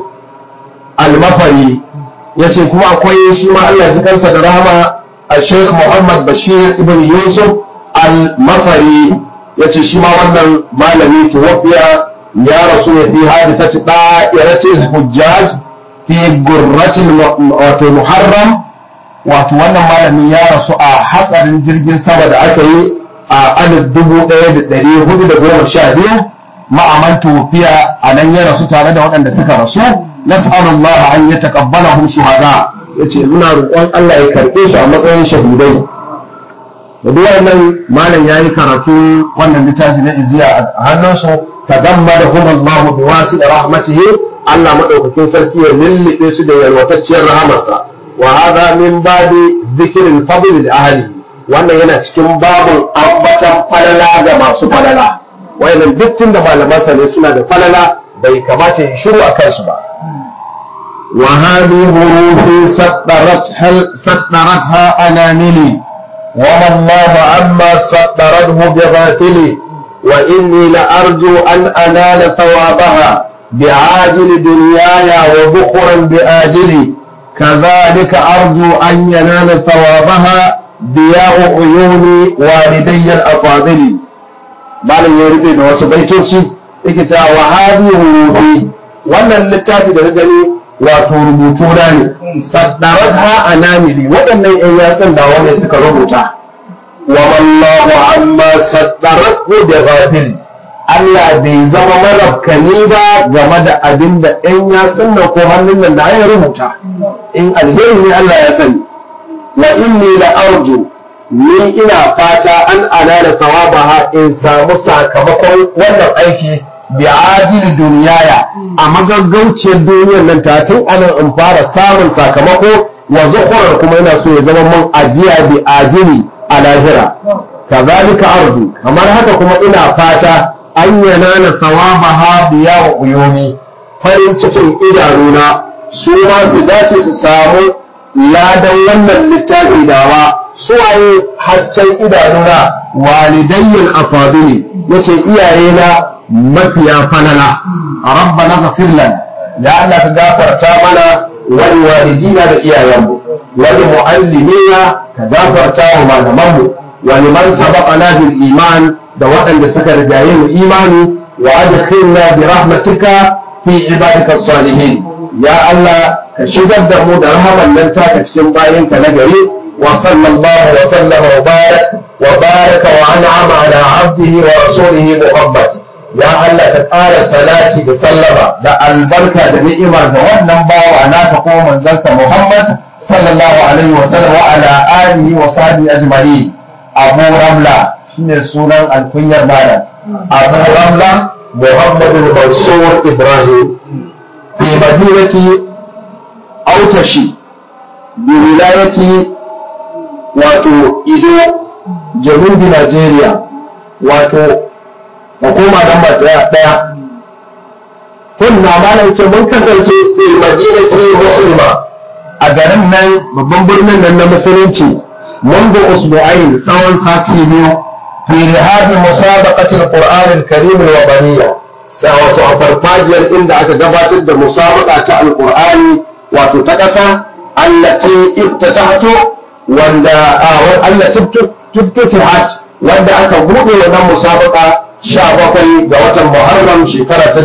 al-Mafari yace kuma akwai shi ma Allah ji kansa da rahama al-shaykh Muhammad Bashir ibn Yusuf al-Mafari yace shi ma wannan malami tuwafiya ya rasu ne fi hadithati da'iratil hujjaj fi gurratil wato muharram wato wannan malami ya rasu a hatsarin jirgin sama da aka yi a alif dubu ɗaya da ɗari hudu da goma sha biyu ma'aman tufiya a nan ya rasu tare da waɗanda suka rasu nas'alullah an ya taqabbala hum shuhada yace muna roƙon Allah ya karɓe su a matsayin shahidai da duk wannan malam yayi karatu wannan littafi na iziya a hannunsu tadammadahum Allah bi wasi rahmatihi Allah madaukakin sarki ya lullube su da yalwatacciyar rahamarsa وهذا من باب ذكر الفضل لأهله wannan yana cikin babin ambatan falala ga masu falala wayannan dukkan da malamansa ne suna da falala bai kamata ya shiru a kansu ba wa hadi hurufi saddarat hal saddaratha anamili wa wallahu amma saddarathu bi ghafili wa inni la arju an anala thawabaha bi'ajili dunyaya wa bukhran bi'ajili كذلك أرجو أن ينال ثوابها ضياء عيون والدي الأفاضل malam ya rufe da wasu baitoci yake cewa wa hadi hurufi wannan littafi da gani wato rubutu na ne saddarat ha anamili waɗannan ƴan yatsun da wani suka rubuta wa wallahu amma saddarat bi ghafil Allah bai zama marafkani ba game da abin da ɗan yatsun nan ko hannun nan da ya rubuta in alheri ne Allah ya sani wa inni la arju ni ina fata an ana da tawabaha in samu sakamakon wannan aiki bi ajil duniyaya a magaggauciyar duniyar nan ta tun anan in fara samun sakamako wa zuhurar kuma ina so ya zama mun ajiya bi ajili a lahira kazalika arju kamar haka kuma ina fata an yanana tawabaha biya wa uyomi farin cikin idanuna su ma su dace su samu ladan wannan littafi dawa suwaye hasken idanuna walidayyan afadili yace iyayena mafiya falala rabbana ghafir lana ya Allah ka gafarta mana wal walidina da iyayenmu wal muallimina ka gafarta wa malamanmu wa liman sabaqana bil iman da waɗanda suka rigaye mu imani wa adkhilna bi rahmatika fi ibadika salihin ya Allah ka shigar da mu da rahaman nan taka cikin bayinka na gari wa sallallahu wa sallama wa barak wa baraka wa an'ama ala abdihi wa rasulihi muhammad ya Allah ka ƙara salati da sallama da albarka da ni'ima ga wannan bawa naka ko manzanka muhammad sallallahu alaihi wa sallam wa ala alihi wa sahbihi ajma'in abu ramla shine sunan alkunyar malam abu ramla muhammadu mansur ibrahim في مدينة أوتشي بولاية واتو إدو جنوب نيجيريا واتو حكومة نمبر دaya kunna malam ce mun kasance fi madinati muslima a garin nan babban birnin nan na musulunci منذ أسبوعين tsawon sati biyu في رهاب مسابقة القرآن الكريم الوطنية wato a farfajiyar inda aka gabatar da musabaka ta alkur'ani wato ta ƙasa allati iftatahato wanda allati iftatahat wanda aka buɗe wannan musabaka 17 ga watan Muharram shekara ta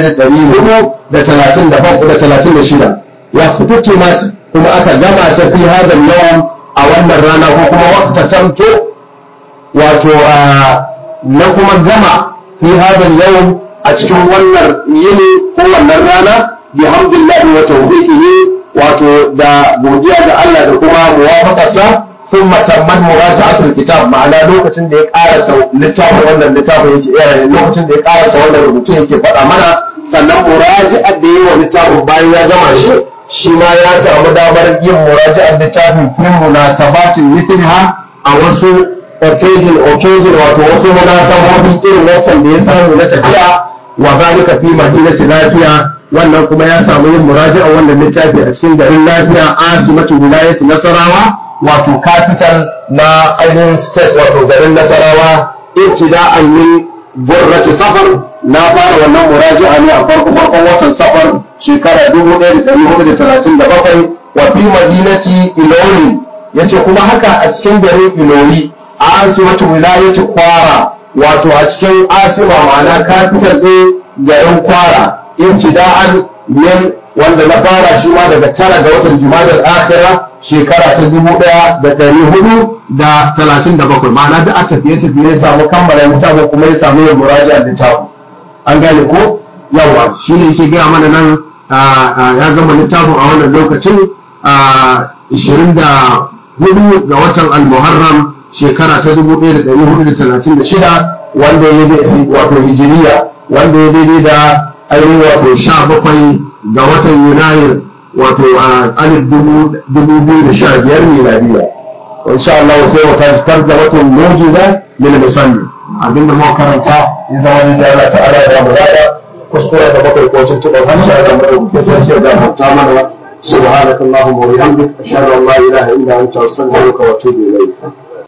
1436 ya fitutimat kuma aka gama ta fi hadal yawan a wannan rana ko kuma waqta tanto wato na kuma gama fi hadal yawan a cikin wannan yini ko wannan rana bihamdillahi wa tawfiqihi wato da godiya ga Allah da kuma muwafaqarsa ثم تمت مراجعة الكتاب ma'ana lokacin da ya karasa littafin wannan littafin yake lokacin da ya karasa wannan rubutu yake faɗa mana sannan muraji'ar da yi wa littafin bayan ya gama shi shi ma ya samu damar yin muraji'ar littafin fi munasabatin mithliha a wasu occasion occasion wato wasu munasabobi irin wancan da ya samu na tafiya wa zalika fi madinati lafiya wannan kuma ya samu yin muraji'a wannan littafi a cikin garin lafiya asimatu wilayati nasarawa wato capital na ainihin state wato garin nasarawa ibtida'an min burrati safar na fara wannan muraji'a ne a farko farkon watan safar shekara 1437 wa fi madinati ilori yace kuma haka a cikin garin ilori asimatu wilayati kwara wato a cikin asima ma'ana capital ɗin garin kwara ibtida'an min wanda na fara shi ma daga tara ga watan jumadal akhira shekara ta dubu ɗaya da ɗari hudu da talatin da bakwai ma'ana da a tafiye tafiye ya samu kammala littafin kuma ya samu yin muraja littafin an gane ko yawa shi ne yake gaya mana nan ya gama littafin a wannan lokacin ishirin da hudu ga watan al-muharram shekara ta dubu ɗaya da ɗari hudu da talatin da shida wanda ya wato hijiriya wanda ya daidai da ainihin wato sha bakwai ga watan yunayir wato a alif dubu biyu da sha biyar miladiya insha Allah sai mu tafi da wata mujiza min musalli abinda mu karanta in zama da Allah ta'ala ya mu rada kuskure da bakwai ko tuntuɓar hanci a zama da kuke sarki da hanta mana سبحانك اللهم وبحمدك أشهد أن لا إله إلا أنت أستغفرك وأتوب إليك